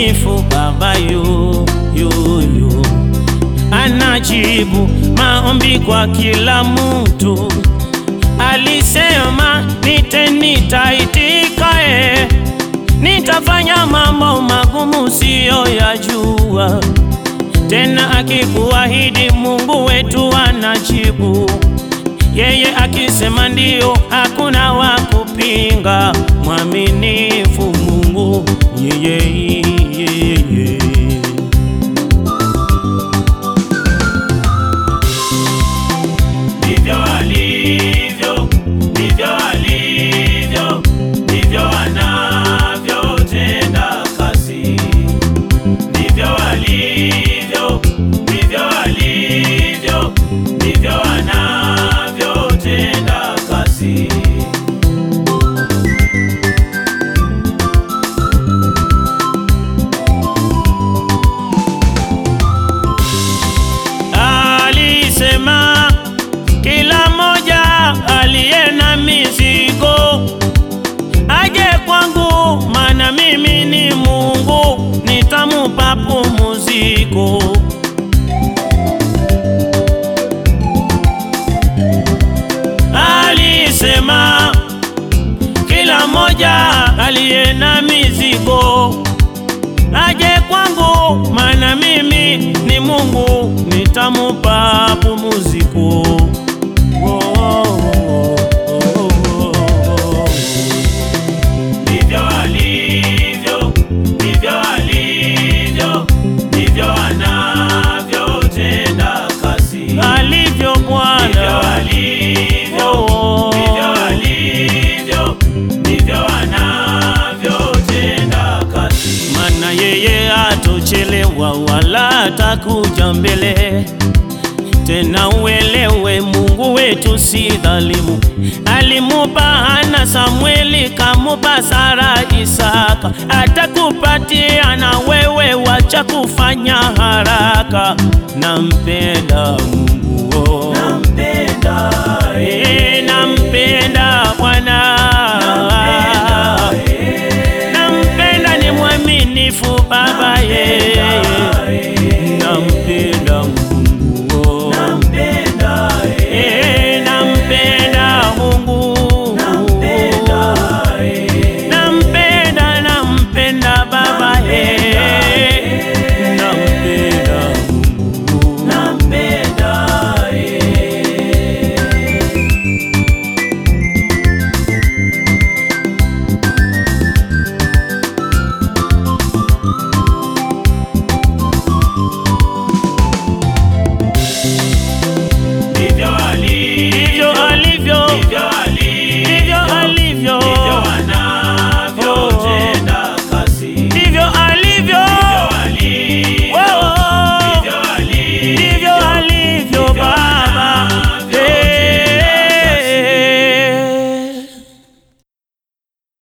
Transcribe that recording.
mwaminifu Baba yu, yu, yu. Anajibu maombi kwa kila mtu, alisema nite, nitaitika eh. Nitafanya mambo magumu siyo yajua tena, akikuahidi Mungu wetu anajibu. Yeye akisema ndio, hakuna wa kupinga. Mwaminifu Mungu yeye, yeye. Ndivyo alivyo, ndivyo alivyo, ndivyo anavyotenda kazi. Ndivyo alivyo, ndivyo alivyo, ndivyo anavyotenda kazi. Alisema kila mmoja aliye na mizigo aje kwangu, maana mimi ni Mungu, nitamupa pumziko. Alisema kila mmoja aliye na mizigo aje kwangu, maana mimi ni Mungu, nitamupa pumziko. Oh, oh, oh, oh, oh. Ndivyo alivyo, ndivyo alivyo, ndivyo anavyotenda kazi. Alivyo Bwana, ndivyo alivyo, ndivyo alivyo, ndivyo anavyotenda kazi. Maana yeye atochelewa wala atakuja mbele tena uelewe, Mungu wetu si dhalimu. Alimupa Hana Samweli, kamupa Sara Isaka, atakupatia na wewe, wacha kufanya haraka. Nampenda